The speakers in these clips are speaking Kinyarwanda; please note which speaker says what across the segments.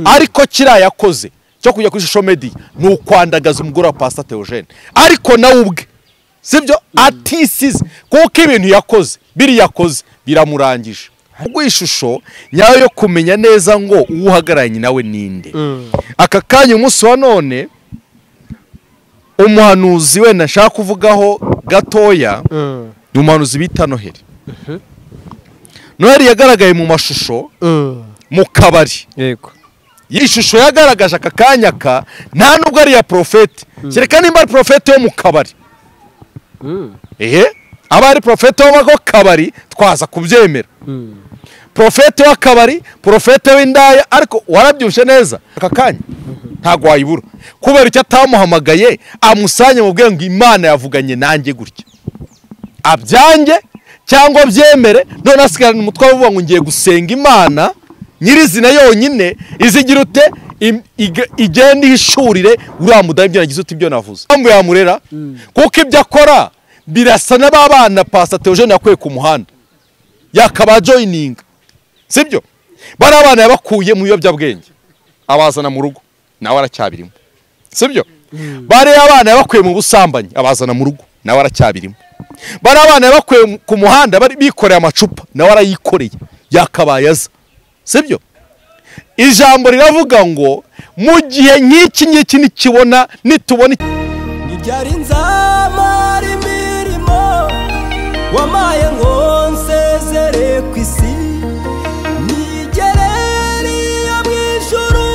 Speaker 1: ariko kiriya yakoze cyo kujya kuri shusho medi ni ukwandagaza umugore wa pasita teogene ariko nawe ubwe sibyo atisize kuko ibintu yakoze biri yakoze biramurangije ubwo iyi shusho nyayo yo kumenya neza ngo uwo uhagararanye nawe ninde aka kanya umunsi wa none umuhanuzi wenda nshaka kuvugaho gatoya ni umuhanuzi bita noheli noheli yagaragaye mu mashusho mu kabari
Speaker 2: yego
Speaker 1: iyi shusho yagaragaje aka kanya ka nta nubwo ari iya porofeti kereka nimba ari porofeti yo mu kabari ehe aba ari porofeti w'ako kabari twaza kubyemera porofeti w'akabari porofeti w'indaya ariko warabyushe neza aka kanya ntabwo wayibura kubera icyo atamuhamagaye amusanye mu bwenge imana yavuganye nanjye gutya abyange cyangwa abyemere none asigarana umutwe avuga ngo ngiye gusenga imana nyirizina yonyine izigira ute im- ig- igenda ihishurire uriya mudamu ibyo nagize uti ibyo navuze impamvu yamurera kuko ibyo akora birasa na ba bana pasa teogene yakuye ku muhanda yakaba joyininga sibyo bariya bana yabakuye mu biyobyabwenge abazana mu rugo nawe aracyabirimo sibyo bariya abana yabakuye mu busambanyi abazana mu rugo nawe aracyabirimo bariya abana yabakuye mu- ku muhanda bari bikoreye amacupa nawe arayikoreye yakabaye aza sibyo ijambo riravuga ngo mu gihe nk'iki ngiki nikibona nitubona iki-
Speaker 3: ibyari nzamara imirimo wamaye ngo nsezere ku isi nigerere iyo mu ijuru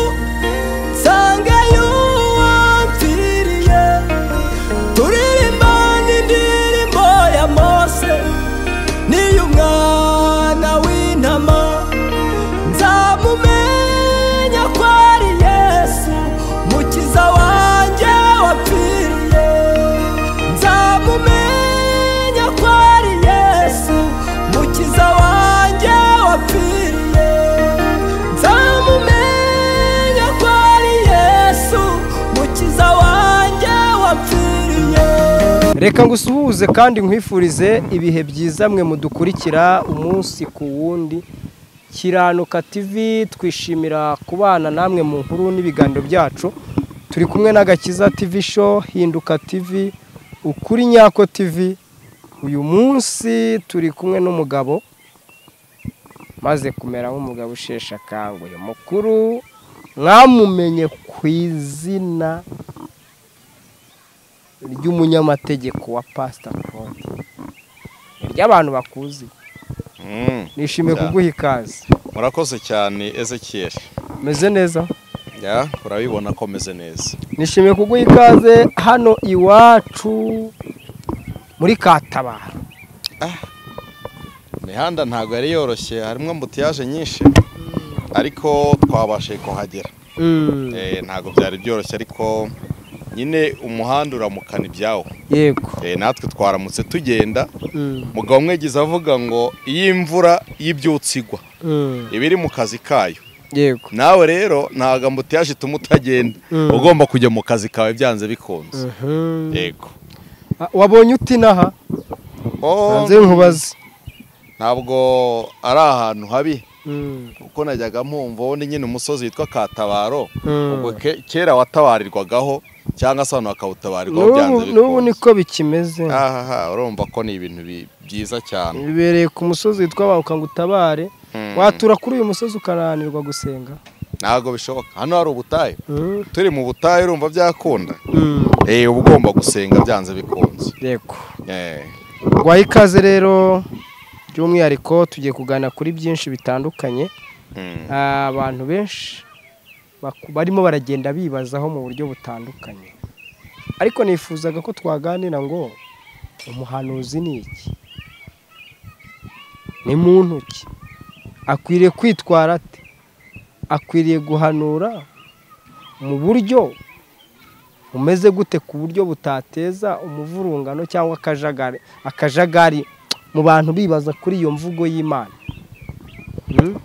Speaker 3: nsangeyo uwampfiriye turirimba n'indirimbo ya mose n'iy'umwana w'intama nzamumenya ko ari yesu mukiza wanjye wapfiriye nzamumenya ko ari yesu mukiza wanjye wapfiriye nzamumenya ko ari yesu mukiza wanjye wapfiriye
Speaker 2: reka ngusuhuze kandi nkwifurize ibihe byiza mwe mudukurikira umunsi ku wundi kiranuka tv twishimira kubana namwe mu nkuru n'ibiganiro byacu turi kumwe n'agakiza tv show hinduka tv ukuri nyako tv uyu munsi turi kumwe n'umugabo maze kumera nk'umugabo usheshe akanguhe mukuru mwamumenye ku izina ry'umunyamategeko wa pasita konti ni iry'abantu bakuzi nishimiye
Speaker 1: Yeah.
Speaker 2: kuguha ikaze
Speaker 1: murakoze cyane ezekiyeli
Speaker 2: meze neza
Speaker 1: ya urabibona ko meze neza
Speaker 2: nishimiye kuguha ikaze hano iwacu muri katabaro
Speaker 1: imihanda ntabwo yari yoroshye harimo ambutiyaje nyinshi ariko twabashije kuhagera
Speaker 2: Mm,
Speaker 1: Eh, ntabwo byari byoroshye ariko nyine umuhanda uramukana ibyawo
Speaker 2: yego
Speaker 1: Eh, natwe twaramutse tugenda
Speaker 2: Mm,
Speaker 1: mugabo umwegizi avuga ngo iyo imvura y'ibyutsi igwa
Speaker 2: mm,
Speaker 1: iba iri mu kazi kayo
Speaker 2: yego
Speaker 1: nawe rero ntabwo ambutiyaje ituma utagenda
Speaker 2: Mm.
Speaker 1: ugomba kujya mu kazi kawe byanze bikunze
Speaker 2: Mhm.
Speaker 1: yego
Speaker 2: Ah, wabonye uti n'aha
Speaker 1: Oh,
Speaker 2: hanze nkubaze
Speaker 1: ntabwo ari ahantu habi
Speaker 2: Mm,
Speaker 1: kuko najyaga mpumva ubundi nyine umusozi witwa katabaro
Speaker 2: Mm.
Speaker 1: ubwo ke- kera watabarirwagaho cyangwa se abantu bakawutabarirwaho byanze
Speaker 2: n'ubu n'ubu
Speaker 1: bikunze
Speaker 2: niko bikimeze
Speaker 1: ahaha urumva ko ni ibintu bi- byiza cyane
Speaker 2: bibereye ku musozi witwa bahuka ngo utabare
Speaker 1: Mm.
Speaker 2: watura kuri uyu musozi ukananirwa gusenga
Speaker 1: ntabwo bishoboka hano hari ubutayu
Speaker 2: Mm,
Speaker 1: turi mu butayu urumva byakunda
Speaker 2: mm.
Speaker 1: eh uba ugomba gusenga byanze bikunze
Speaker 2: yego
Speaker 1: Eh,
Speaker 2: guhaha ikaze rero by'umwihariko tugiye kuganira kuri byinshi bitandukanye
Speaker 1: mm,
Speaker 2: Ah, abantu benshi baku- barimo baragenda bibazaho mu buryo butandukanye ariko nifuzaga ko twaganira ngo umuhanuzi ni iki ni muntu ki akwiriye kwitwara ate akwiriye guhanura mu buryo umeze gute ku buryo butateza umuvurungano cyangwa akajagari akajagari mu bantu bibaza kuri iyo mvugo y'imana Mm?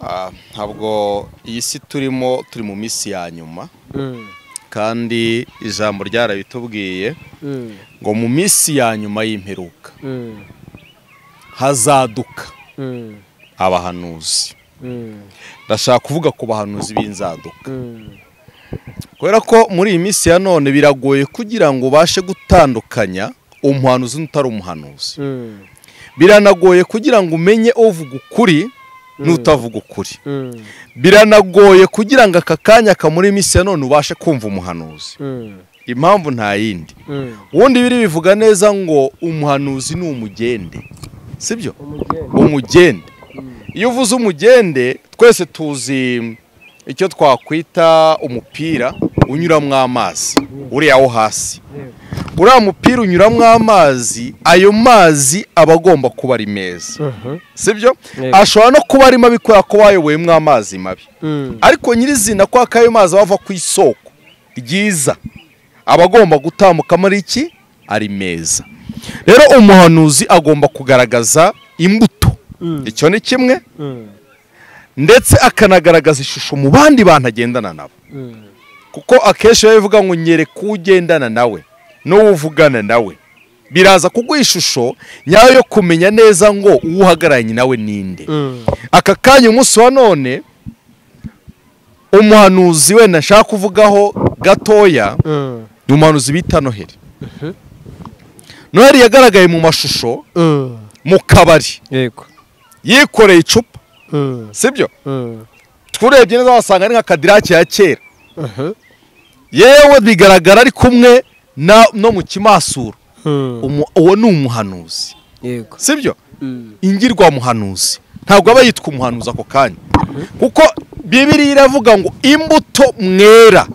Speaker 1: ah, ntabwo iyi si turimo turi mu minsi ya nyuma
Speaker 2: Mm.
Speaker 1: kandi ijambo ryarabitubwiye
Speaker 2: Mm.
Speaker 1: ngo mu minsi ya nyuma y'imperuka
Speaker 2: Mm.
Speaker 1: hazaduka
Speaker 2: Mm.
Speaker 1: abahanuzi ndashaka kuvuga ku bahanuzi b'inzaduka kubera ko muri iyi minsi ya none biragoye kugira ngo ubashe gutandukanya umuhanuzi n'utari umuhanuzi biranagoye kugira ngo umenye uvuga ukuri n'utavuga ukuri biranagoye kugira ngo aka kanya kamuri minsi ya none ubashe kumva umuhanuzi impamvu nta yindi ubundi biri bivuga neza ngo umuhanuzi ni umugende sibyo
Speaker 2: umugeni
Speaker 1: umugende iyo uvuze umugende twese tuzi icyo twakwita umupira unyuramo amazi uriya wo hasi uriya mupira unyuramo amazi ayo mazi aba agomba kuba ari meza sibyo
Speaker 2: Yego.
Speaker 1: ashobora no kuba arimo abikora ko wayobowemo amazi mabi ariko nyirizina ko akayo mazi aba ava ku isoko ryiza aba agomba gutambuka muri iki ari meza rero umuhanuzi agomba kugaragaza imbuto icyo ni kimwe ndetse akanagaragaza ishusho mu bandi bantu agendana nabo kuko akenshi biba bivuga ngo nyereka uwo ugendana nawe n'uwo uvugana nawe biraza kuguha ishusho nyayo yo kumenya neza ngo uwo uhagararanye nawe ninde aka kanya umunsi wa none umuhanuzi wenda nshaka kuvugaho gatoya ni umuhanuzi bita noheli noheli yagaragaye mu mashusho mu kabari
Speaker 2: yego
Speaker 1: yikoreye icupa sibyo turebye neza wasanga ari nka kadiraki ya kera yewe bigaragara ari kumwe na- no mu kimasuro Umu- uwo ni umuhanuzi
Speaker 2: yego
Speaker 1: sibyo ingirwamuhanuzi ntabwo aba yitwa umuhanuzi ako kanya kuko bibiriya iravuga ngo imbuto mwera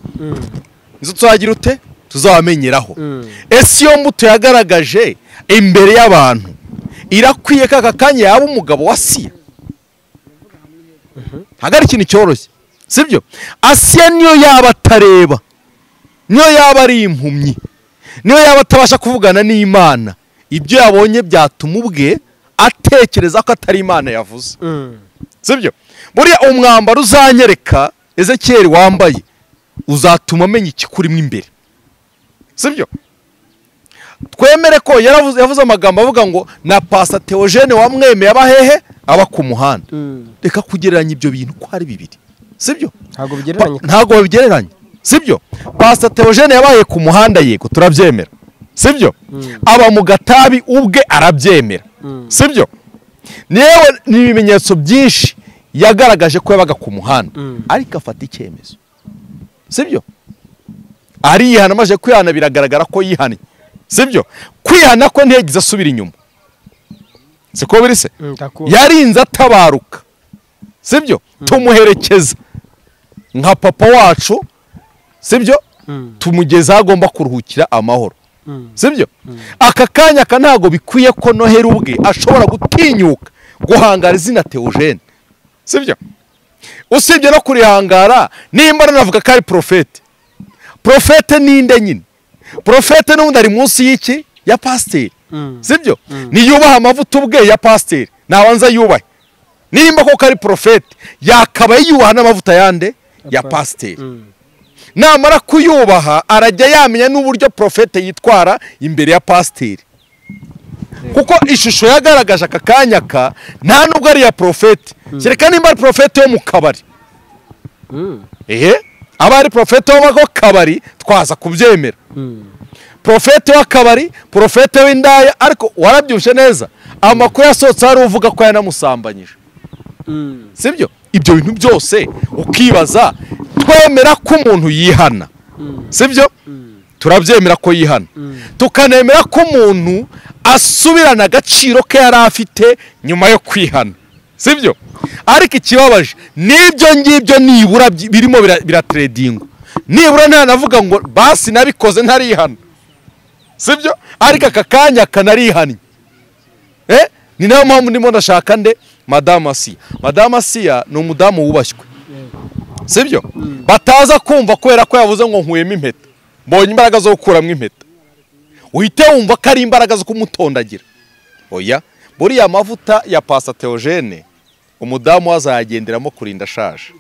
Speaker 1: izo tuzagira ute tuzabamenyeraho
Speaker 2: Mm.
Speaker 1: ese iyo mbuto yagaragaje imbere y'abantu irakwiye ko aka kanya yaba umugabo wa siya ntabwo ari ikintu cyoroshye sibyo asiya niyo yaba atareba niyo yaba ari impumyi niyo yaba atabasha kuvugana n'imana ibyo yabonye byatuma ubwe atekereza ko atari imana yavuze sibyo buriya umwambaro uzanyereka ezekiyeli wambaye uzatuma amenya ikikurimo imbere sibyo twemere ko yaravuze- yavuze amagambo avuga ngo na pasa teogene wamwemeye aba hehe aba ku muhanda reka kugereranya ibyo bintu ko ari bibiri sibyo
Speaker 2: ntabwo bigereranye
Speaker 1: Pa- ntabwo babigereranya sibyo pasita teogene yabaye ku muhanda yego turabyemera sibyo aba mu gatabi ubwe arabyemera sibyo yewe ni ibimenyetso byinshi yagaragaje ko yabaga ku muhanda ariko afata icyemezo sibyo ariyihana amaze kwihana biragaragara ko yihannye sibyo kwihana ko ntiyagize asubira inyuma siko biri se yarinze atabaruka sibyo tumuherekeza nka papa wacu sibyo tumugeza aho agomba kuruhukira amahoro sibyo aka kanya aka ntabwo bikwiye ko noheri ubwe ashobora gutinyuka guhangara izina teogene sibyo usibye no kurihangara nimba ranavuga ko ari porofete porofete ninde nyine porofete n'ubundi ari munsi y'iki ya pasiteri sibyo niyubaha amavuta ubwe ya pasiteri nabanza yubahe nimba koko ari porofete yakabaye yiyubaha n'amavuta yande ya pasiteri namara kuyubaha arajya yamenya n'uburyo porofete yitwara imbere ya pasiteri kuko ishusho yagaragaje aka kanya ka nta nubwo ari iya porofete kereka nimba ari porofete yo mu kabari ehe aba ari porofete w'ako kabari twaza kubyemera porofete w'akabari porofete w'indaya ariko warabyibushye neza amakuru yasohotse hari uvuga ko yanamusambanyije sibyo ibyo bintu byose ukibaza twemera ko umuntu yihana sibyo turabyemera ko yihana tukanemera ko umuntu asubirana agaciro ke yari afite nyuma yo kwihana sibyo ariko ikibabaje n'ibyo ngibyo nibura byi- birimo bira- birateredingwa nibura ntanavuga ngo basi nabikoze ntarihana sibyo ariko aka kanya kanarihannye Eh, ni nayo mpamvu ndimo ndashaka nde madamu asiya madamu asiya ni umudamu wubashywe sibyo bataza kumva kubera ko yavuze ngo nkuyemo impeta mbonye imbaraga zo gukuramo impeta uhite wumva ko ari imbaraga zo kumutondagira oya buriya amavuta ya pasta teogene umudamu azayagenderamo kurinda ashaje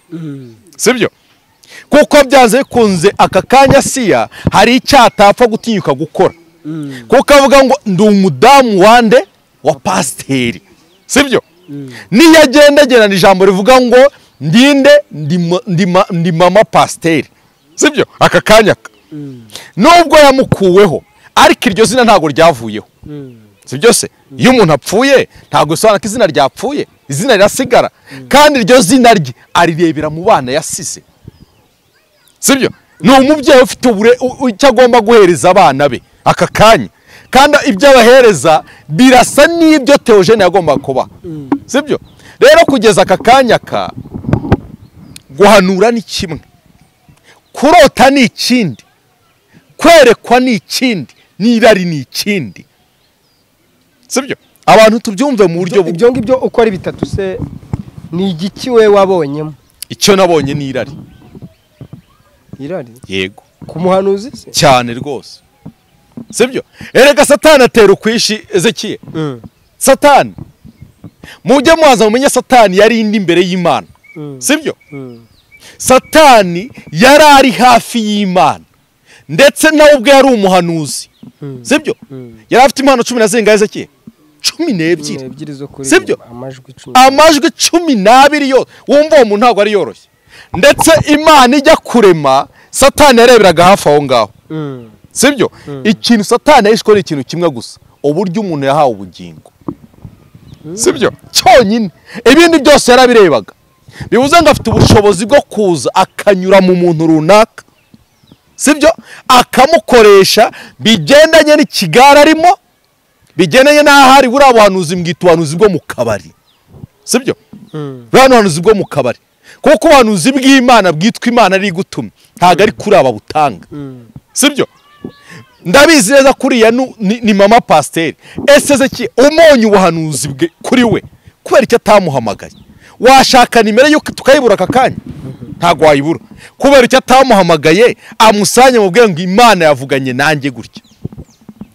Speaker 1: sibyo kuko byanze bikunze aka kanya siya hari icyo atapfa gutinyuka gukora kuko avuga ngo ndi umudamu wande wa pasiteri sibyo niyo agendagerana ijambo rivuga ngo ndinde ndima- ndima- ndi mama pasiteri sibyo aka kanya ka. nubwo yamukuweho ariko iryo zina ntabwo ryavuyeho sibyo se iyo umuntu apfuye ntabwo bisobanura ko izina ryapfuye izina rirasigara kandi iryo zina rye arirebera mu bana yasize sibyo ni umubyeyi ufite ubure u- u- icyo agomba guhereza abana be aka kanya kandi ibyo abahereza birasa n'ibyo teogene yagomba kuba sibyo rero kugeza aka kanya ka guhanura ni kimwe kurota ni ikindi kwerekwa ni ikindi n'irari ni ikindi sibyo abantu tubyumve mu buryo bu-
Speaker 2: ibyo ngibyo uko ari bitatu se ni igiki we wabonyemo
Speaker 1: icyo nabonye ni irari
Speaker 2: irari
Speaker 1: yego
Speaker 2: ku muhanuzi se
Speaker 1: cyane rwose sibyo erega satani atera ukwishi ezekiye satani mujye muhaza mumenye satani yari indi imbere y'imana sibyo satani yari ari hafi y'imana ndetse nawe ubwe yari umuhanuzi sibyo yari afite impano cumi na zingahe ezekiye cumi n'ebyiri
Speaker 2: ebyiri zo kuri
Speaker 1: Sibyo?
Speaker 2: amajwi icumi
Speaker 1: amajwi cumi n'abiri yose wumva uwo muntu ntabwo ari yoroshye ndetse imana ijya kurema satani yareberaga hafi aho ngaho
Speaker 2: Mm.
Speaker 1: sibyo ikintu satani yahishwe ni ikintu kimwe gusa uburyo umuntu yahawe ubugingo sibyo cyonyine ibindi byose yarabirebaga bivuze ngo afite ubushobozi bwo kuza akanyura mu muntu runaka sibyo akamukoresha bigendanye n'ikigare arimo bigendanye n'aho ari buriya buhanuzi mbwita ubuhanuzi bwo mu kabari sibyo buriya ni ubuhanuzi bwo mu kabari kuko ubuhanuzi bw'imana bwitwa imana ari gutuma ntabwo ari kuri aba butanga sibyo ndabizi neza kuriya nu- ni, ni mama pasiteri ese zeki umonye ubuhanuzi bwe kuri we kubera icyo atamuhamagaye washaka nimero yuko tukayibura aka kanya ntabwo wayibura kubera icyo atamuhamagaye amusanye mu bwenge imana yavuganye nanjye gutya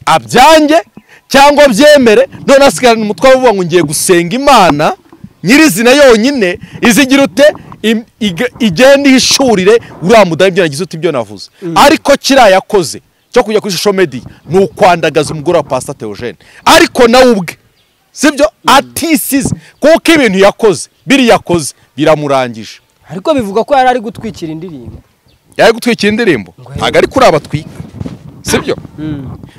Speaker 1: abyange cyangwa abyemere none asigarana umutwe avuga ngo ngiye gusenga imana nyirizina yonyine izigira ute im- ig- igenda ihishurire uriya mudamu ibyo nagize uti ibyo navuze ariko kiriya yakoze cyo kujya kuri social media ni ukwandagaza umugore wa pasita teogene ariko nawe ubwe sibyo atisize kuko ibintu yakoze biriya yakoze biramurangije
Speaker 2: ariko bivuga ko yari ari gutwikira indirimbo
Speaker 1: yari gutwikira indirimbo ntabwo ari kuri abatwika sibyo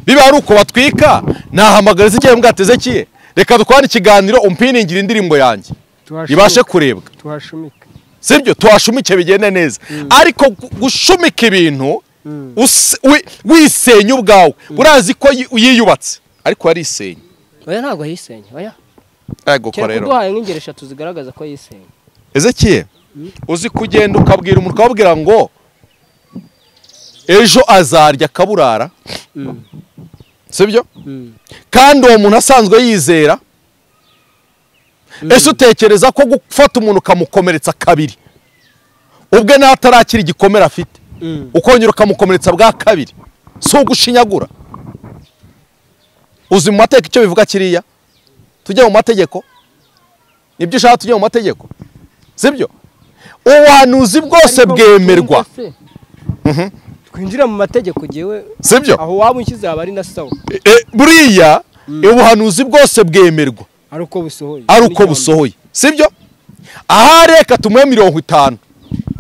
Speaker 1: biba ari uko batwika nahamagara izigiye mbwateze kiye reka dukwane ikiganiro umpiningira indirimbo yanjye
Speaker 2: Tuhashumike.
Speaker 1: ibashe kurebwa
Speaker 2: tuhashumike
Speaker 1: sibyo tuhashumike bigende neza ariko gu- gushumika ibintu us- wi- wisenya ubwawe urazi ko yi- yiyubatse ariko yarisenya
Speaker 2: oya ntabwo yisenya oya
Speaker 1: yego ko
Speaker 2: kereka
Speaker 1: rero
Speaker 2: uduhaye nk'ingero eshatu zigaragaza ko yisenya
Speaker 1: ezekiye uzi kugenda ukabwira umuntu ukababwira ngo ejo azarya akaburara sibyo kandi uwo muntu asanzwe yizera ese utekereza ko gufata umuntu ukamukomeretsa kabiri ubwe n'atarakira igikomere afite ukongera ukamukomeretsa bwa kabiri si ugushinyagura uzi mu mateka icyo bivuga kiriya tujye mu mategeko nibyo ushaka tujye mu mategeko sibyo ubuhanuzi bwose
Speaker 2: Ariko
Speaker 1: bwemerwa
Speaker 2: twumve se, twinjira mu mategeko gewe
Speaker 1: sibyo
Speaker 2: aho waba unshyize haba ari na sawa
Speaker 1: E, buriya ubuhanuzi bwose bwemerwa
Speaker 2: ari uko busohoye
Speaker 1: ari uko
Speaker 2: N'ijambo.
Speaker 1: busohoye sibyo ahari reka tumuhe mirongo itanu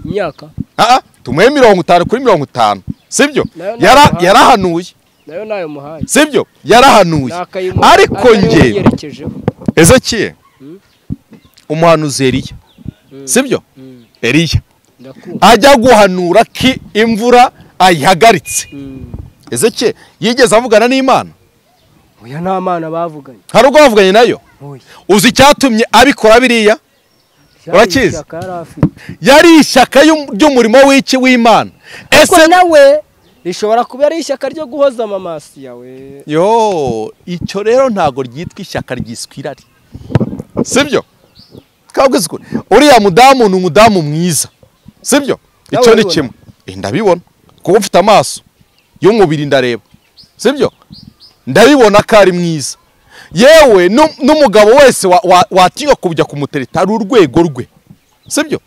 Speaker 2: imyaka
Speaker 1: aha tumuhe mirongo itanu kuri mirongo itanu sibyo
Speaker 2: Nayo ni
Speaker 1: Yara-
Speaker 2: amahanga.
Speaker 1: yarahanuye
Speaker 2: nayo nayo muhaye
Speaker 1: sibyo yarahanuye
Speaker 2: Nakayimu-
Speaker 1: ariko
Speaker 2: atariwe
Speaker 1: njye
Speaker 2: yerekejeho
Speaker 1: ezekiye umuhanuzi eriya sibyo eriya
Speaker 2: ndakumva
Speaker 1: ajya guhanura ko imvura ayihagaritse
Speaker 2: Mm.
Speaker 1: ezekiye yigeze avugana n'imana
Speaker 2: oya nta mana bavuganye
Speaker 1: hari ubwo bavuganye nayo
Speaker 2: oya
Speaker 1: uzi icyatumye abikora biriya Urakizi?
Speaker 2: Ishyaka yari afite
Speaker 1: yari ishyaka y'um- ry'umurimo w'iki w'imana
Speaker 2: ariko
Speaker 1: ese
Speaker 2: nawe rishobora kuba ari ishyaka ryo guhoza amamasi yawe
Speaker 1: yo icyo rero ntago ryitwa ishyaka ryiswe irari sibyo twabwize ukuri uriya mudamu ni umudamu mwiza sibyo
Speaker 2: Nawe
Speaker 1: icyo ni
Speaker 2: urabibona?
Speaker 1: kimwe Eh, ndabibona kuko mfite amaso y'umubiri ndareba sibyo ndabibona ko ari mwiza yewe nu- n'umugabo wese wa- wa- watinya kujya kumutereta ari urwego rwe sibyo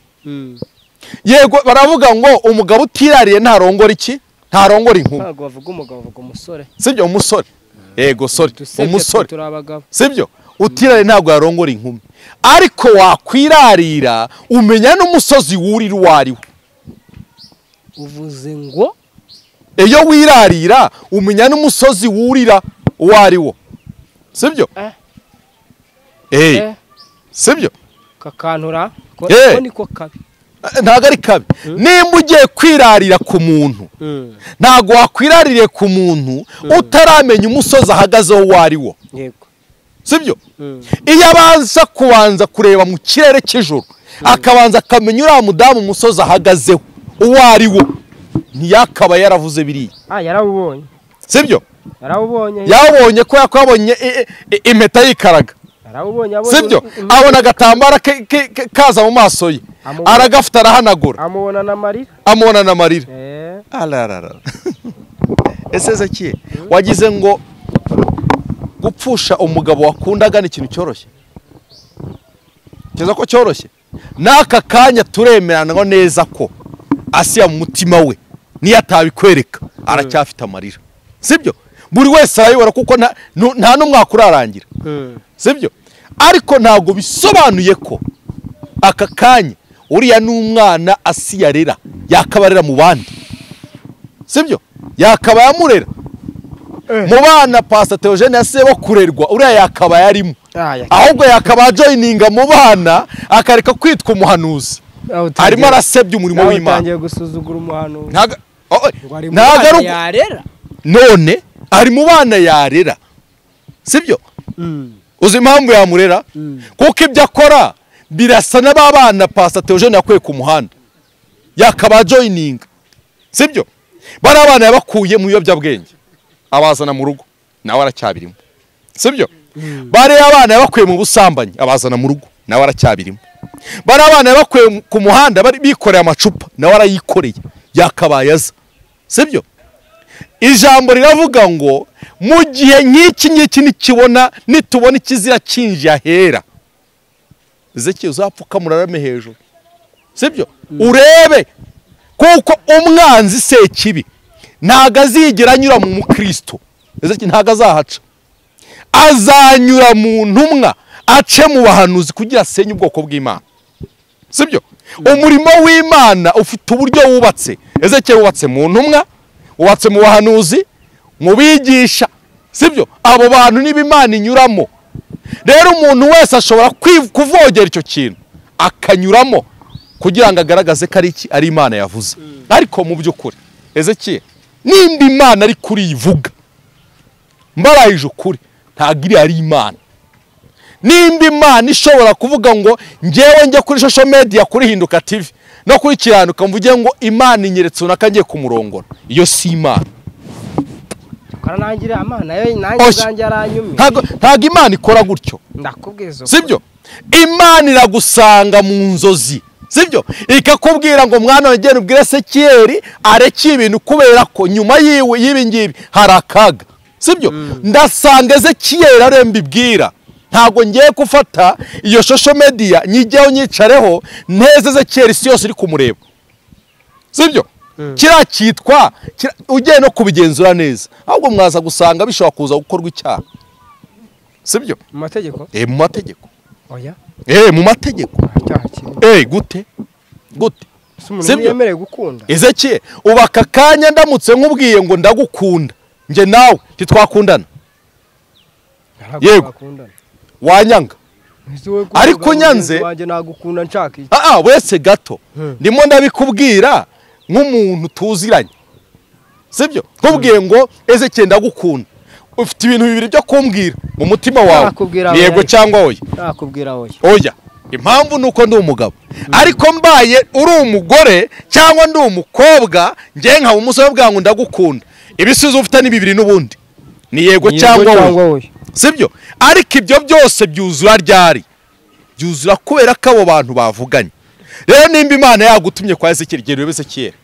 Speaker 1: yego baravuga ngo umugabo utirariye ntarongora iki ntarongora inkumi
Speaker 2: ntabwo bavuga umugabo bavuga umusore
Speaker 1: sibyo umusore yego sore
Speaker 2: Dusebye twe
Speaker 1: umusore
Speaker 2: turi abagabo
Speaker 1: sibyo utirare ntabwo yarongora inkumi ariko wakwirarira umenya n'umusozi wurira uwo ari wo
Speaker 2: uvuze ngo
Speaker 1: iyo wirarira umenya n'umusozi wurira uwo ari wo sibyo
Speaker 2: Eh.
Speaker 1: eee
Speaker 2: eh,
Speaker 1: sibyo
Speaker 2: kakantura ko
Speaker 1: Eh.
Speaker 2: ko niko kabi
Speaker 1: Eh, ntabwo ari kabi nimba ugiye kwirarira ku muntu
Speaker 2: Mm,
Speaker 1: ntabwo wakwiraririye ku muntu utaramenya umusozi ahagazeho uwo ari wo
Speaker 2: yego
Speaker 1: sibyo
Speaker 2: Mm,
Speaker 1: iyo abanza kubanza kureba mu kirere cy'ijoro akabanza akamenya uriya mudamu umusozi ahagazeho uwo ari wo ntiyakaba yaravuze biriya
Speaker 2: ah yarawubonye
Speaker 1: sibyo
Speaker 2: yarawubonye
Speaker 1: yabonye ko yakabonye i- i- impeta yikaraga
Speaker 2: yarawubonye abonye
Speaker 1: sibyo
Speaker 2: im- im-
Speaker 1: abona agatambaro ke- ke- ke- kaza mu maso ye
Speaker 2: Amubona.
Speaker 1: aragafite arahanagura
Speaker 2: amubona na marira
Speaker 1: amubona na marira
Speaker 2: eh
Speaker 1: arararara ese zakiye wagize ngo gupfusha umugabo wakundaga ni ikintu cyoroshye keza ko cyoroshye n'aka kanya turemeranaho neza ko asiya mu mutima we niyo atabikwereka aracyafite amarira sibyo buri wese arayibona kuko nta- nu- nta n'umwe wakurarangira
Speaker 2: Mm,
Speaker 1: sibyo ariko ntabwo bisobanuye ko aka kanya uriya n'umwana asi yarera yakabarera mu bandi sibyo yakaba yamurera mu bana pasita teogene yasize bo kurerwa uriya yakaba yarimo
Speaker 2: ah ya
Speaker 1: ahubwo yakaba yajoyininga mu bana akareka kwitwa umuhanuzi
Speaker 2: Ah, utangiye-
Speaker 1: arimo arasebya umurimo
Speaker 2: nawe
Speaker 1: w'imana
Speaker 2: utangiye gusuzugura umuhanuzi
Speaker 1: Ntaga- oh, oh,
Speaker 2: ngo ari mu
Speaker 1: ntago ari
Speaker 2: bana
Speaker 1: uko-
Speaker 2: yarera
Speaker 1: none ari mu bana yarera sibyo
Speaker 2: Mm,
Speaker 1: uzi impamvu yamurera
Speaker 2: Mm.
Speaker 1: kuko ibyo akora birasa na ba bana pasita teogene yakuye ku muhanda yakaba yajoyininga sibyo bari abana yabakuye mu biyobyabwenge abazana mu rugo nawe aracyabirimo sibyo bari abana yabakuye mu busambanyi abazana mu rugo nawe aracyabirimo bari abana yabakuye mu- ku muhanda bari bikoreye amacupa nawe arayikoreye yakabaye aza sibyo ijambo riravuga ngo mu gihe nk'iki ngiki nikibona nitubona ikizira cyinjiye ahera ezekiye uzapfukamura urarame hejuru sibyo urebe kuko umwanzi sekibi ntago azigera anyura mu mukristo ezekiye ntago azahaca azanyura mu ntumwa ace mu bahanuzi kugira asenye ubwoko bw'imana sibyo umurimo w'imana ufite uburyo wubatse ezekiel wubatse mu ntumwa wubatse mu bahanuzi mu bigisha sibyo abo bantu niba imana inyuramo rero umuntu wese ashobora kwi- kuvogera icyo kintu akanyuramo kugira ngo agaragaze ko ari iki ari imana yavuze ariko mu by'ukuri ezekiel nimba imana ari kuri ivuga mbarayije ukuri ntabwo iriya ari imana nimba imana ishobora kuvuga ngo ngewe njya kuri social media kuri hinduka tv no kuri kiranuka mvuge ngo imana inyeretse runaka ngiye kumurongora iyo si imana
Speaker 2: karanangira amana nayo nanjye
Speaker 1: Oya.
Speaker 2: zanjye aranyumye
Speaker 1: ntabwo ntabwo imana ikora gutyo
Speaker 2: ndakubwiza ukuri.
Speaker 1: sibyo imana iragusanga mu nzozi sibyo ikakubwira ngo mwana wanjye genda ubwire sekiyeri areke ibintu kubera ko nyuma yiwe y'ibi ngibi hari akaga sibyo ndasanga ezekiyeri ariyo mbibwira ntabwo ngiye gufata iyo shosho mediya nyijyeho nyicareho nteze ezekiyeri isi yose iri kumureba sibyo kiriya cyitwa kira- ugiye no kubigenzura neza ahubwo mwaza gusanga bishobora kuza gukorwa icyaha sibyo
Speaker 2: mu mategeko
Speaker 1: Eh, mu mategeko
Speaker 2: oya
Speaker 1: Eh, mu mategeko.
Speaker 2: nta cyaha kirimo
Speaker 1: Eh, gute? Gute?
Speaker 2: si umuntu
Speaker 1: Sibyo.
Speaker 2: yemerewe gukunda
Speaker 1: Ezekiel, ubu aka kanya ndamutse nkubwiye ngo ndagukunda. Nje nawe titwakundana.
Speaker 2: Ntabwo
Speaker 1: Yego.
Speaker 2: twakundana.
Speaker 1: Wanyanga.
Speaker 2: Ese wowe
Speaker 1: Ariko
Speaker 2: kuvuga ngo
Speaker 1: nyanze-
Speaker 2: mugenzi wanjye nagukunda nshaka iki
Speaker 1: Ah ah, wese gato.
Speaker 2: Hmm.
Speaker 1: Ndimo ndabikubwira nk'umuntu tuziranye. Sibyo? Nkubwiye ngo Ezekiel ndagukunda. Ufite ibintu bibiri byo kumbwira mu mutima wawe.
Speaker 2: Nakubwira
Speaker 1: Ni Yego
Speaker 2: oya.
Speaker 1: cyangwa oya.
Speaker 2: nakubwira wowe
Speaker 1: oya impamvu ni uko ndi umugabo ariko mbaye uri umugore cyangwa ndi umukobwa njye nkaba umusore bwa ngo ndagukunda ibisubizo ufite ni bibiri n'ubundi ni yego cyangwa oya
Speaker 2: wowe
Speaker 1: sibyo ariko ibyo byose byuzura ryari byuzura kubera ko abo bantu bavuganye rero nimba imana yagutumye kwa ezekiyeli igihe urebe ezekiyeli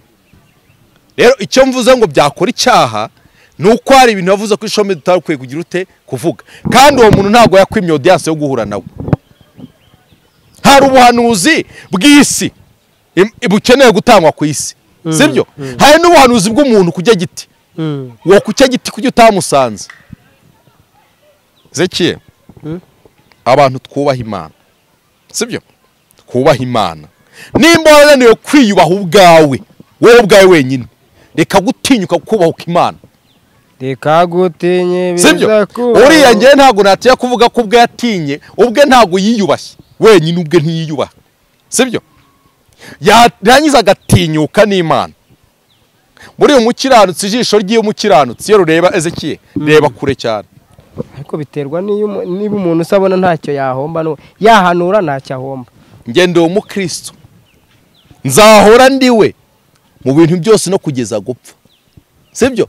Speaker 1: rero icyo mvuze ngo byakora icyaha ni uko hari ibintu yavuze ko ishombe tutari ukwiye kugira ute kuvuga kandi uwo muntu ntabwo yakwimye odiyanse yo guhura nawe hari ubuhanuzi bw'isi im- bukeneye gutangwa ku isi sibyo hari n'ubuhanuzi bw'umuntu ku giti wo ku cyo giti kuki utamusanze zekiye abantu twubaha imana sibyo twubaha imana nimba warananiwe kwiyubaha ubwawe wowe ubwawe wenyine reka gutinyuka kubahuka imana
Speaker 2: reka gutinye
Speaker 1: sibyo
Speaker 2: biza kubaho.
Speaker 1: uriya ngewe ntabwo natinya kuvuga ko ubwo yatinye ubwe ntabwo yiyubashye wenyine ubwe ntiyiyubaha sibyo yarangiza agatinyuka n'imana muri uyu mukiranutsi ijisho ry'umukiranutsi iyo rureba ezekiye reba kure cyane
Speaker 2: ariko biterwa n'iyo umu- niba umuntu usabona ntacyo yahomba n'uwo- yahanura ntacyo ahomba
Speaker 1: ngende uwo mukristo nzahora ndiwe mu bintu byose no kugeza gupfa sibyo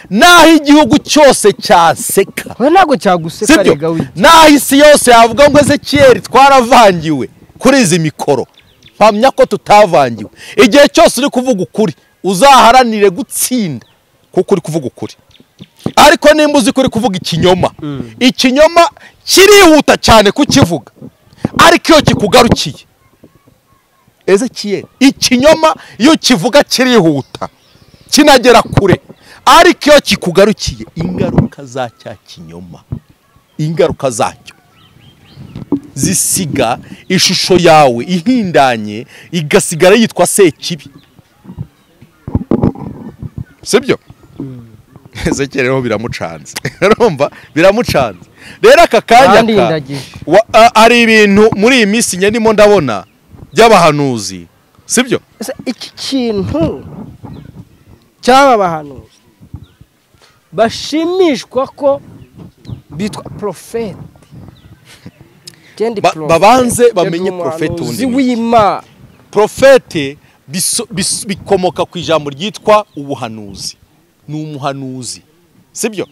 Speaker 1: naho igihugu cyose cyaseka
Speaker 2: we ntabwo cyaguseka
Speaker 1: sibyo
Speaker 2: rega wita
Speaker 1: naho isi yose yavuga ngo ezekiyeri twaravangiwe kuri izi mikoro mpamya ko tutavangiwe igihe cyose uri kuvuga ukuri uzaharanire gutsinda kuko uri kuvuga ukuri ariko nimba uzi ko uri kuvuga ikinyoma ikinyoma kirihuta cyane kukivuga ariko iyo kikugarukiye ezekiyeri ikinyoma iyo kivuga kirihuta kinagera kure ariko iyo kikugarukiye ingaruka za cya kinyoma ingaruka zacyo zisiga ishusho yawe ihindanye igasigara yitwa sekibi sibyo ezekiyeri rero biramucanze urumva biramucanze rero aka kanya
Speaker 2: kandi
Speaker 1: ka-
Speaker 2: ndagije
Speaker 1: wa- a- hari ibintu muri iyi minsi njye ndimo ndabona by'abahanuzi sibyo
Speaker 2: Ese iki kintu cy'aba bahanuzi bashimishwa ko bitwa porofeti
Speaker 1: Ba- babanze bamenye profeti
Speaker 2: ubundi
Speaker 1: ubundi
Speaker 2: w'imana
Speaker 1: profete biso- bis- bikomoka ku ijambo ryitwa ubuhanuzi ni umuhanuzi sibyo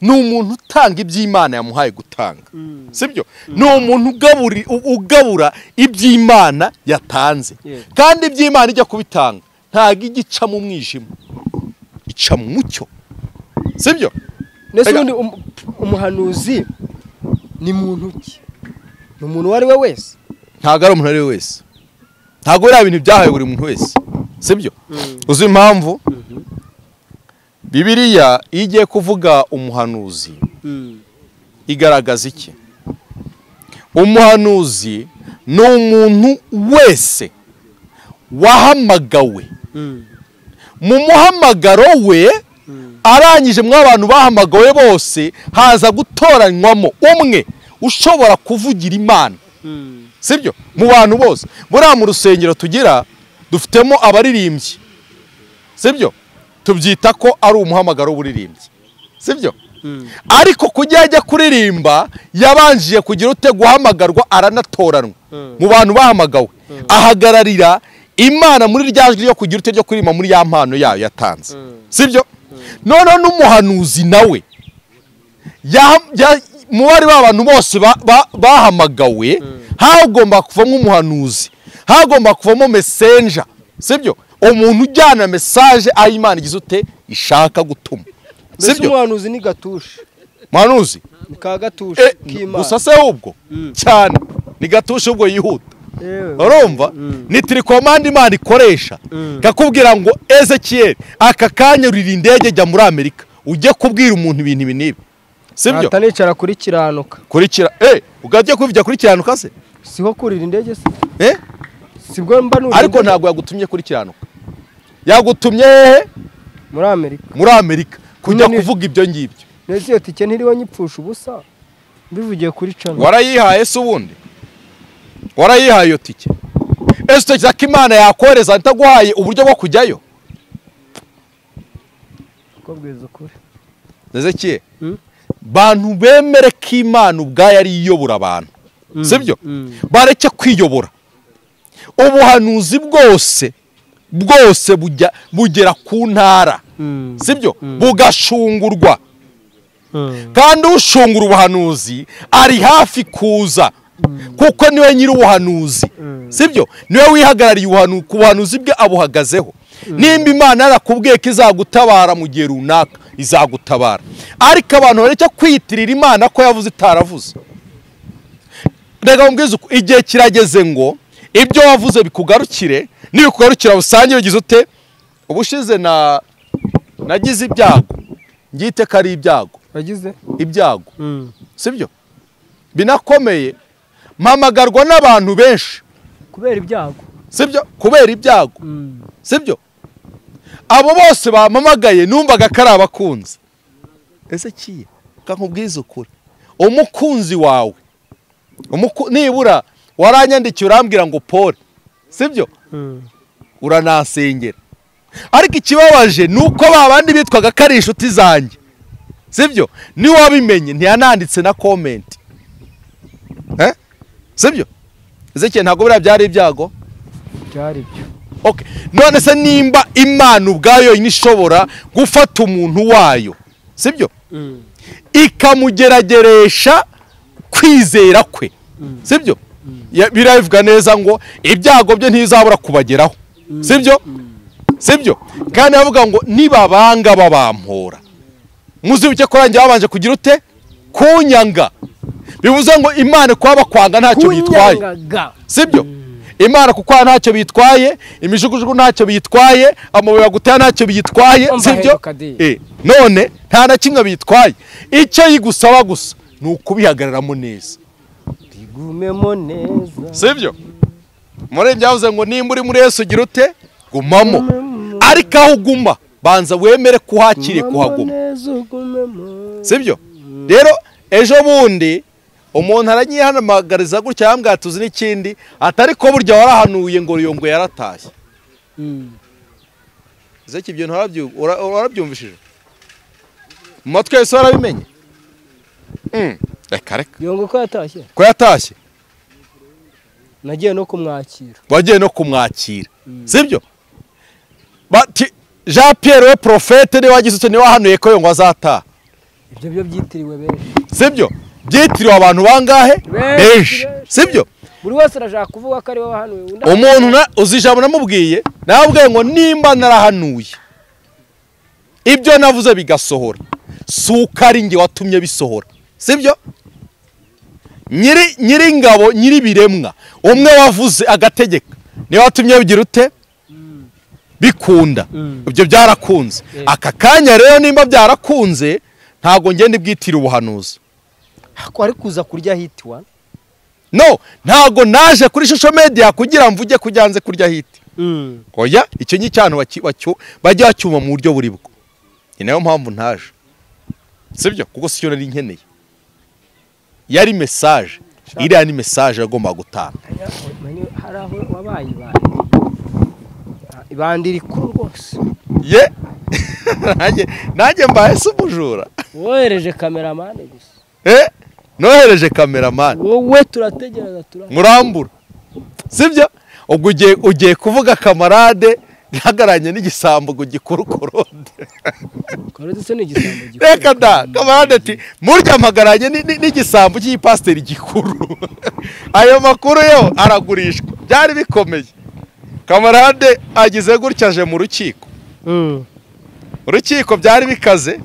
Speaker 1: ni umuntu utanga iby'imana yamuhaye gutanga sibyo ni umuntu ugaburi- u- ugabura iby'imana yatanze
Speaker 2: Yes.
Speaker 1: kandi iby'imana ijya kubitanga ntabwo ijya ica mu mwijima ica mu mucyo sibyo
Speaker 2: ndetse
Speaker 1: Rega.
Speaker 2: ubundi um- umuhanuzi ni muntu ki ni umuntu uwo ari we wese
Speaker 1: ntabwo ari umuntu uwo ari we wese ntabwo biriya bintu byahawe buri muntu wese sibyo uzi impamvu bibiriya iyo igiye kuvuga umuhanuzi igaragaza iki umuhanuzi ni umuntu wese wahamagawe mu muhamagaro we arangije mwa abantu bahamagawe bose haza gutoranywamo umwe ushobora kuvugira imana sibyo mu bantu bose buriya mu rusengero tugira dufitemo abaririmbyi sibyo tubyita ko ari umuhamagaro w'uburirimbyi sibyo ariko kujya ajya kuririmba yabanjije kugira ute guhamagarwa aranatoranywa mu bantu bahamagawe ahagararira imana muri rya jwi ryo kugira ute ryo kuririmba muri ya mpano yayo yatanze sibyo noneho n'umuhanuzi nawe ya- ya- mu bari b'abantu bose ba- ba- bahamagawe hagomba kuvamo umuhanuzi hagomba kuvamo mesenja sibyo umuntu ujyana mesaje aho imana igize ute ishaka gutuma
Speaker 2: mbese
Speaker 1: sibyo
Speaker 2: umuhanuzi ni gatushe
Speaker 1: muhanuzi
Speaker 2: ni ka gatushe
Speaker 1: Eh, gusa
Speaker 2: k'imana
Speaker 1: se ubwo cyane ni gatusha ubwo yihuta
Speaker 2: Yewe.
Speaker 1: urumva ni tirikomande imana ikoresha ikakubwira ngo ezekiyeri aka kanya urira indege jya muri amerika ujye kubwira umuntu ibintu ibi n'ibi sibyo
Speaker 2: Ntahita nicara kuri kiranuka
Speaker 1: kurikira eh ugajya kubivugira kuri kiranuka se
Speaker 2: siho kurira indege se
Speaker 1: eh
Speaker 2: sibwo mba nurira
Speaker 1: ariko
Speaker 2: indege?
Speaker 1: ntabwo yagutumye kuri kiranuka yagutumye hehe
Speaker 2: muri amerika
Speaker 1: muri amerika kujya
Speaker 2: Nyine-
Speaker 1: kuvuga ibyo ngibyo
Speaker 2: ndetse iyo tike ntiriho nyipfusha ubusa mbivugiye kuri cano
Speaker 1: warayihaye se ubundi warayihaye iyo tike ese utekereza ko imana yakohereza itaguhaye uburyo bwo kujyayo
Speaker 2: ko bwiza ukuri
Speaker 1: ezekiye
Speaker 2: Mm.
Speaker 1: bantu bemere ko imana ubwayo ari iyobora abantu sibyo bareke kwiyobora ubuhanuzi bwose bwose bujya bugera ku ntara sibyo bugashungurwa kandi ushungura ubuhanuzi ari hafi kuza kuko niwe nyiri ubuhanuzi sibyo niwe wihagarariye ubuhanu- ku buhanuzi bwe abuhagazeho nimba imana yarakubwiye ko izagutabara mu gihe runaka izagutabara ariko abantu bareke kwiyitirira imana ko yavuze itaravuze reka mbwiza uku igihe kirageze ngo ibyo wavuze bikugarukire nibikugarukira busange ugize ute ubushize na nagize ibyago ngite ko ari ibyago
Speaker 2: wagize
Speaker 1: ibyago sibyo binakomeye mpamagarwa n'abantu benshi
Speaker 2: kubera ibyago
Speaker 1: sibyo kubera ibyago sibyo abo bose bampamagaye numvaga ko ari abakunzi ese kiye nkubwize ukuri umukunzi wawe umuku- nibura waranyandikiye urambwira ngo pole sibyo uranansengera ariko ikibabaje ni uko ba bandi bitwaga ko ari inshuti zanjye sibyo niwe wabimenye ntiyananditse na komenti Eh? sibyo ezekeye ntabwo biriya byari ibyago
Speaker 2: byari byo
Speaker 1: Okay. none se nimba imana ubwayo yonyine ishobora gufata umuntu wayo sibyo ikamugerageresha kwizera kwe sibyo Ya- birabivuga neza ngo ibyago bye ntizabura kubageraho sibyo sibyo kandi bavuga ngo nibabanga babampora muzibuke kurangira babanje kugira ute kunyanga bivuze ngo imana kuba bakwanga ntacyo bitwaye
Speaker 2: kunyangaga
Speaker 1: sibyo imana kuko aha ntacyo bitwaye imijugujugu ntacyo biyitwaye amabuye bagutera ntacyo biyitwaye
Speaker 2: Umva
Speaker 1: sibyo
Speaker 2: aheruka di.
Speaker 1: Eh, none nta na kimwe biyitwaye icyo yigusaba gusa ni ukubihagararamo neza
Speaker 2: igumemo neza
Speaker 1: sibyo muri byavuze ngo nimba uri muri Yesu ugira ute gumamo ariko aho uguma banza wemere ko uhakiriye kuhaguma sibyo rero ejo bundi umuntu aranyihanamagariza gutya yambwira tuzi n'ikindi atari ko burya warahanuye ngo ngo yaratashye zeki ibyo ntarabyu- ura- warabyumvishije mu matwi yose warabimenye Mm, reka reka
Speaker 2: yongo ko yatashye
Speaker 1: ko yatashye
Speaker 2: nagiye no kumwakira
Speaker 1: wagiye no kumwakira sibyo bati jean pierre we profete niwe wagize icyo niwe wahanuye ko yongwa azataha
Speaker 2: ibyo byo byitiriwe benshi
Speaker 1: sibyo byitiriwe abantu bangahe
Speaker 2: Benshi,
Speaker 1: benshi
Speaker 2: benshi.
Speaker 1: sibyo
Speaker 2: buri wese arashaka kuvuga ko ari we wahanuye undi
Speaker 1: umuntu na- uzi ijambo namubwiye nababwiye ngo nimba narahanuye ibyo navuze bigasohora si uko ari njye watumye bisohora sibyo nyiri nyiri ingabo nyiri biremwa umwe wavuze agategeka niwe watumye bigira ute bikunda ibyo byarakunze aka kanya rero nimba byarakunze ntabwo ngenda ibwitira ubuhanuzi
Speaker 2: ko ari kuza kurya hitiwa
Speaker 1: no ntabwo naje kuri shusho media kugira mvuge ko ujyanze kurya hiti oya icyo ni cyane waki- wacyo- bajya bacyuma mu buryo buri bwo ni nayo mpamvu ntaje sibyo kuko si cyo nari nkeneye yari mesaje iriya ni mesaje yagomba gutanga
Speaker 2: hari aho wabaye ibandi ibandi iri ko rwose
Speaker 1: ye nanjye nanjye mbaye se umujura
Speaker 2: wohereje kameramani gusa
Speaker 1: eh nohereje kameramani
Speaker 2: wowe turategereza turategereza
Speaker 1: murambura sibyo ubwo ugiye ugiye kuvuga kamarade ntagaranye n'igisambo ngo gikurukurunde
Speaker 2: ndetse n'igisambo
Speaker 1: reka da kamarade ati murya mpagaranye ni- ni- n'igisambo cy'igipasiteri gikuru ayo makuru yo aragurishwa byari bikomeye kamarade agize gutya aje mu rukiko urukiko byari bikaze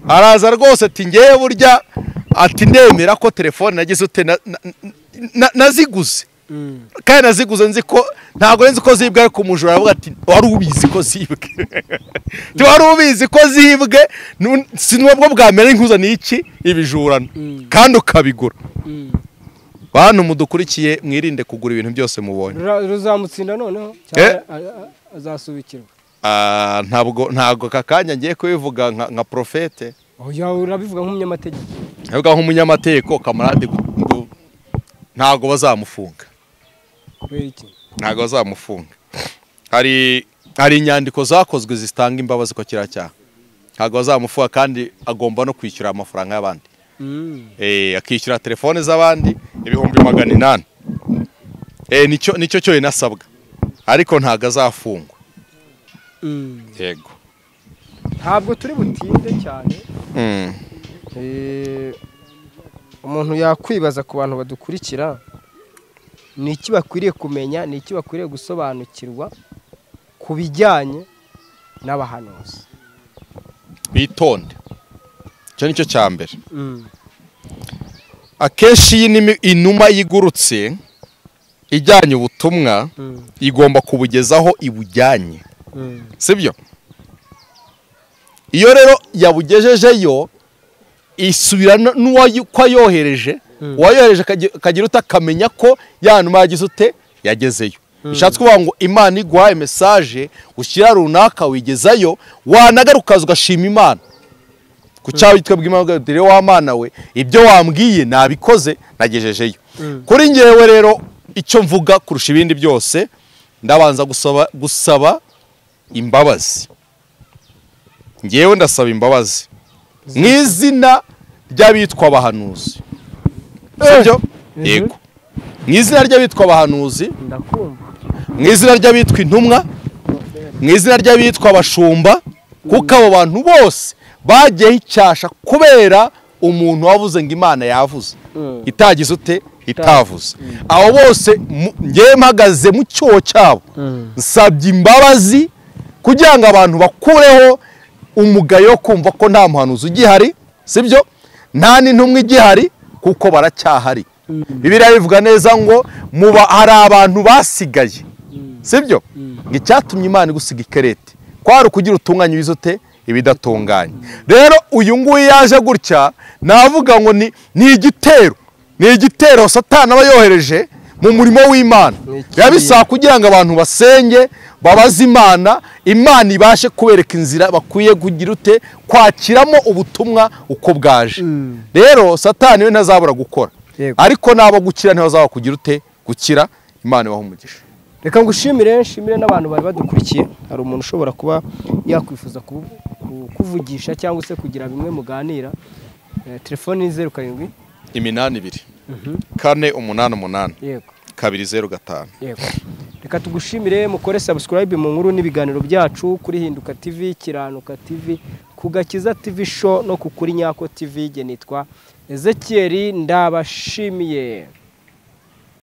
Speaker 1: araza rwose ati ngewe burya ati ndemera ko telefone nagize ute na- na- na- naziguze kandi naziguze nzi ko ntabwo nzi ko zibwe ariko umujura aravuga ati wari ubizi ko zibwe Ti wari ubizi ko zibwe nu- si nubwo bwamera inkuzaniye iki ibijurano kandi ukabigura bantu mudukurikiye mwirinde kugura ibintu byose mubonye
Speaker 2: ruzamutsinda noneho
Speaker 1: Eh?
Speaker 2: cyangwa a- a- azasubikirwa
Speaker 1: Ah, ntabwo ntabwo aka kanya ngiye kubivuga nka nka profete
Speaker 2: oya urabivuga nk'umunyamategeko
Speaker 1: avuga nk'umunyamategeko kamarade gu- gu- ntabwo bazamufunga
Speaker 2: kubera iki
Speaker 1: ntabwo bazamufunga hari hari inyandiko zakozwe zitanga imbabazi ko kiriya cyaha ntabwo bazamufunga kandi agomba no kwishyura amafaranga y'abandi Eh, akishyura telefone z'abandi ibihumbi magana inani Eh, nicyo nicyo cyonyine asabwa ariko ntabwo azafungwa yego
Speaker 2: ntabwo turi butinde cyane
Speaker 1: Mm.
Speaker 2: Eh, umuntu yakwibaza ku bantu badukurikira ni iki bakwiriye kumenya ni iki bakwiriye gusobanukirwa ku bijyanye n'abahanuzi
Speaker 1: bitonde icyo ni cyo cya mbere akenshi iyi ni- inuma yigurutse ijyanye ubutumwa igomba kubugezaho ibujyanye sibyo iyo rero yabugejejeyo isubira n'uwayohereje uwayohereje akagi- akagira utakamenya ko ya numa yagize ute yagezeyo bishatse kuvuga ngo imana iguhaye mesaje ushyira runaka wigezayo wanagarukaza ugashima imana ku cyawe witwe bw'imana dore wa mana we ibyo wambwiye nabikoze nagejejeyo kuri ngewe rero icyo mvuga kurusha ibindi byose ndabanza gusaba gusaba imbabazi ngewe ndasaba imbabazi mu izina ry'abitwa abahanuzi sibyo yego mu izina ry'abitwa abahanuzi
Speaker 2: ndakumva
Speaker 1: mu izina ry'abitwa intumwa mu izina ry'abitwa abashumba kuko abo bantu bose bagiyeho icyasha kubera umuntu wavuze ngo imana yavuze
Speaker 2: Mm.
Speaker 1: itagize ute itavuze abo bose mu- ngewe mpagaze mu cyobo cyabo nsabye imbabazi kugira ngo abantu bakureho umugayo wo kumva ko nta muhanuzi ugihari sibyo nta n'intumwa igihari kuko baracyahari bibiliya bivuga neza ngo muba hari abantu basigaye sibyo ngo icyatumye imana igusiga ikerete kwari ukugira utunganye wizote ibidatunganye rero uyu nguyu yaje gutya navuga ngo ni ni igitero ni igitero satana aba yohereje mu murimo w'imana
Speaker 2: ikibi.
Speaker 1: biba bisaba kugira ngo abantu basenge babaze imana imana ibashe kubereka inzira bakwiye kugira ute kwakiramo ubutumwa uko bwaje rero satani we ntazabura gukora
Speaker 2: Yego.
Speaker 1: ariko nabo gukira ntibazaba kugira ute gukira imana ibaha umugisha
Speaker 2: reka ngushimire nshimire n'abantu bari badukurikiye hari umuntu ushobora kuba yakwifuza ku- ku- kuvugisha cyangwa se kugira bimwe muganira Eh, telefoni ni zeru karindwi
Speaker 1: iminani ibiri kane umunani umunani
Speaker 2: yego
Speaker 1: kabiri zeru gatanu
Speaker 2: yego reka tugushimire mukore subscribe mu nkuru n'ibiganiro byacu kuri hinduka tv kiranuka tv ku gakiza tv show no ku kuri nyako tv nge nitwa ezekiyeri ndabashimiye